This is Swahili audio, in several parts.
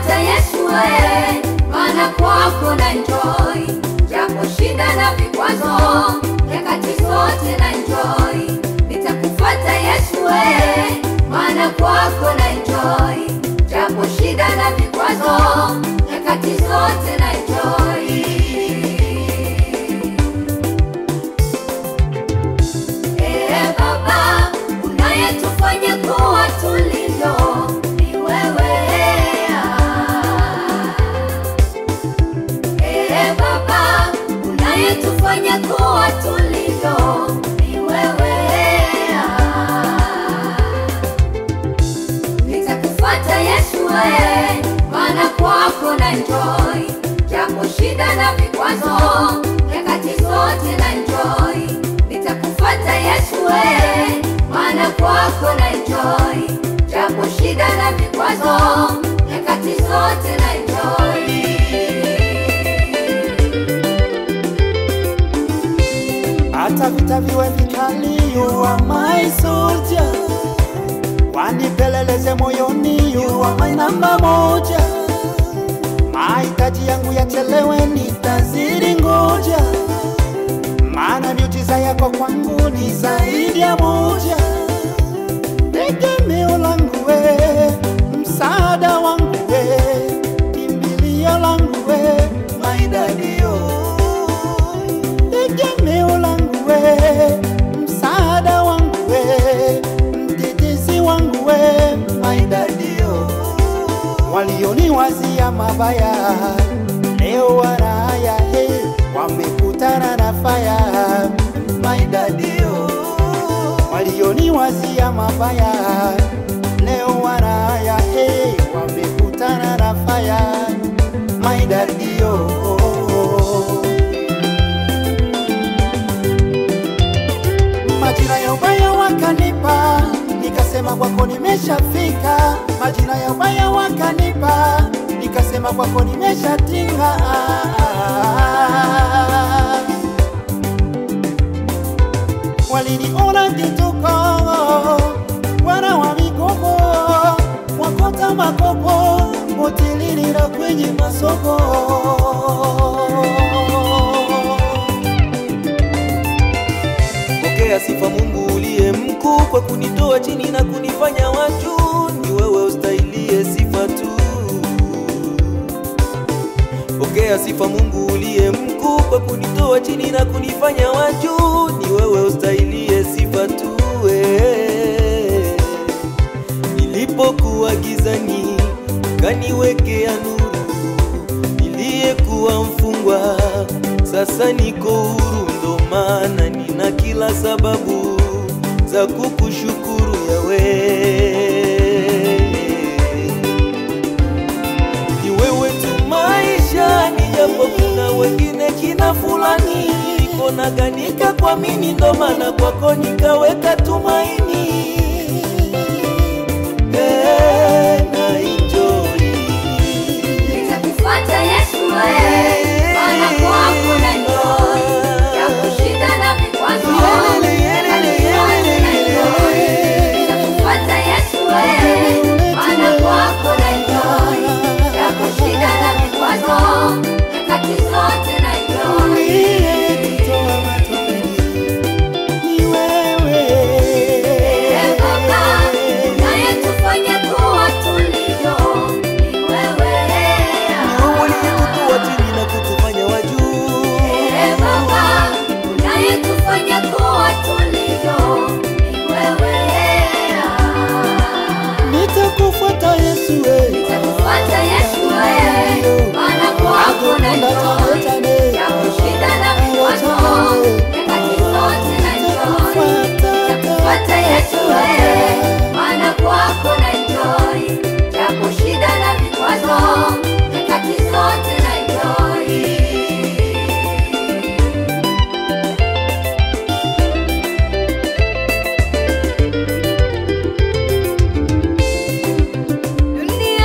Nitakufuata Yesu we, maana kwako na enjoy, japo shida na vikwazo, nyakati zote na enjoy. Nitakufuata Yesu we, maana kwako na enjoy, japo shida na vikwazo, nyakati zote na enjoy. Ee Baba, unayetufanya kuwa tulivyo ni wewe. Ee Baba, unayetufanya kuwa tulivyo ni wewe. Nitakufuata Yesu we, maana kwako na enjoy, japo shida na vikwazo, nyakati zote na enjoy. Nitakufuata Yesu we, maana kwako na enjoy, japo shida na vikwazo, nyakati zote na enjoy. hata vita viwe vikali, you are my soldier, wanipeleleze moyoni, you are my namba moja. Mahitaji yangu yachelewe, nitazidi ngoja, maana miujiza yako kwangu ni zaidi ya moja. Tegemeo langu we, msaada wangu we, kimbilio langu we, my daddy oh tegemeo langu we, msaada wangu we, mtetezi wangu we, maidadio. Walioniwazia mabaya leo wanaya he, wamekutana na faya maidadio. Walioniwazia mabaya leo wanaya he, wamekutana na faya maidadio. Majira ya ubaya wakanipa, nikasema kwako nimeshafika. Majira ya ubaya wakanipa, nikasema kwako nimeshatinga. Waliniona kituko, wana wa mikopo, wakota makopo, hotelini na kwenye masoko. Pokea sifa Mungu uliye mkuu kwa kunitoa chini na kunifanya wa juu. Ni wewe ustahilie sifa tu. Pokea sifa Mungu uliye mkuu kwa kunitoa chini na kunifanya wa juu. Ni wewe ustahilie sifa tu. eh. Nilipokuwa gizani ukaniwekea nuru, niliyekuwa mfungwa sasa niko huru, ndo maana nina kila sababu za kukushukuru Yawe. Ni wewe tu maishani, japo kuna wengine kina fulani, niko naganika kuamini, ndo maana kwako nikaweka tumaini. Eh, na enjoy. Nitakufuata Yesu we, maana kwako na enjoy, japo shida na vikwazo, nyakati zote na enjoy. Nitakufuata Yesu we, maana kwako na enjoy, japo shida na vikwazo, nyakati zote na enjoy. Uliyenitoa matopeni, ni wewe. Ee Baba, unayetufanya kuwa tulivyo, ni wewe. Uliyekutoa chini na kutufanya wa juu. Ee Baba, unayetufanya kuwa tulivyo, ni wewe. Nitakufuata Yesu we. Nitakufuata Yesu we, maana kwako na enjoy, japo shida na vikwazo, nyakati zote na enjoy. Nitakufuata Yesu we, maana kwako na enjoy, japo shida na vikwazo, nyakati zote na enjoy. Dunia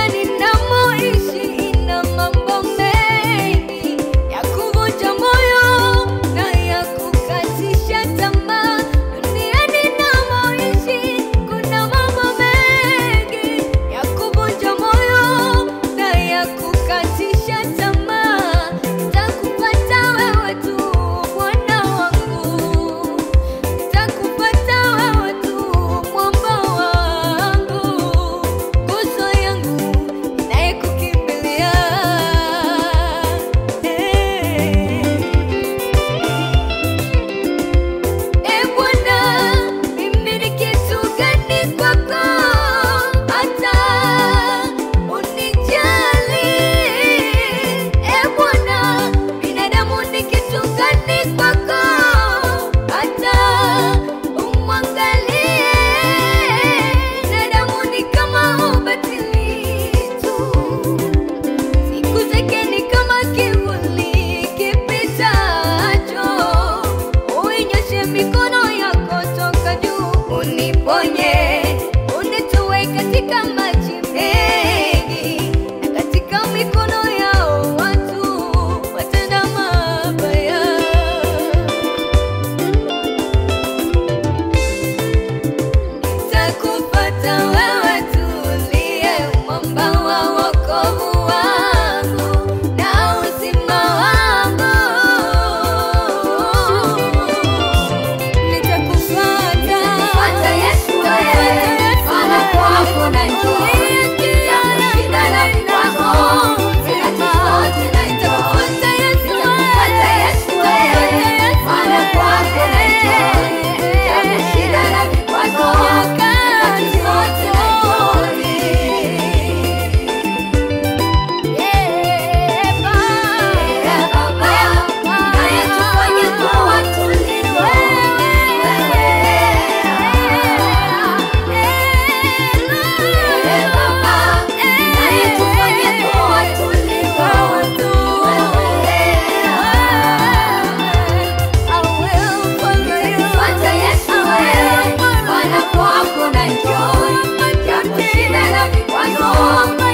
Mungu